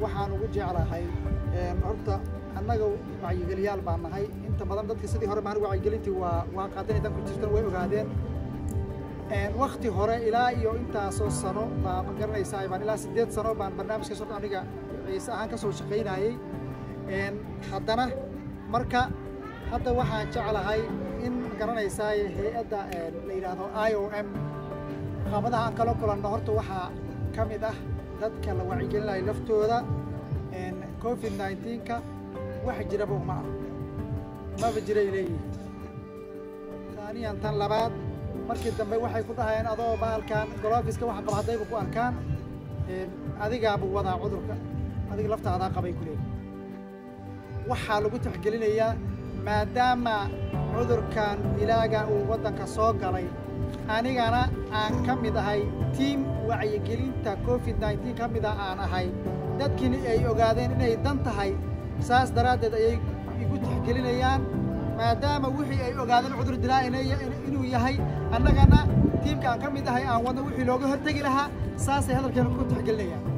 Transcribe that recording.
waxaan ugu jeclahay horta annaga wacyigeliyaal baan nahay inta badan dadka sidii hore maan wacyigelintii waa waa qaadanay dan ku jirtan way ogaadeen wakti hore ilaa iyo intaasoo sano baa ma garanaysaa baan ilaa siddeed sano baan barnaamijka soo aniga ciise ahaan ka soo shaqaynayay haddana marka hadda waxaan jeclahay in ma garanaysaa hay-adda la yidhaahdo i o m qaabadaha aan kala kulanno horta waxaa ka mid ah dadka la wacyigelinayo laftooda covid nineteenka wax jiraba uma ah maba jiray leeyihin taaniyan tan labaad markii dambe waxay ku dhahayeen adoo bahalkan golofiska waxa qaba haddayba ku arkaan adigaaba wadaa cudurka adiga laftaadaa qabay ku leeyihin waxaa lagu tixgelinayaa maadaama cudurkan dilaaga uu waddanka soo galay anigana aan ka mid ahay tiim wacyigelinta covid nneteen ka mida aan ahay dadkiina ay ogaadeen inay dan tahay saas daraaddeed ayay igu tixgelinayaan maadaama wixii ay ogaadeen cudur dilaa inuu yahay annagana tiimka aan ka mid ahay aan wadno wixii looga hortegi lahaa saasay hadalkeena ku tixgelinayaan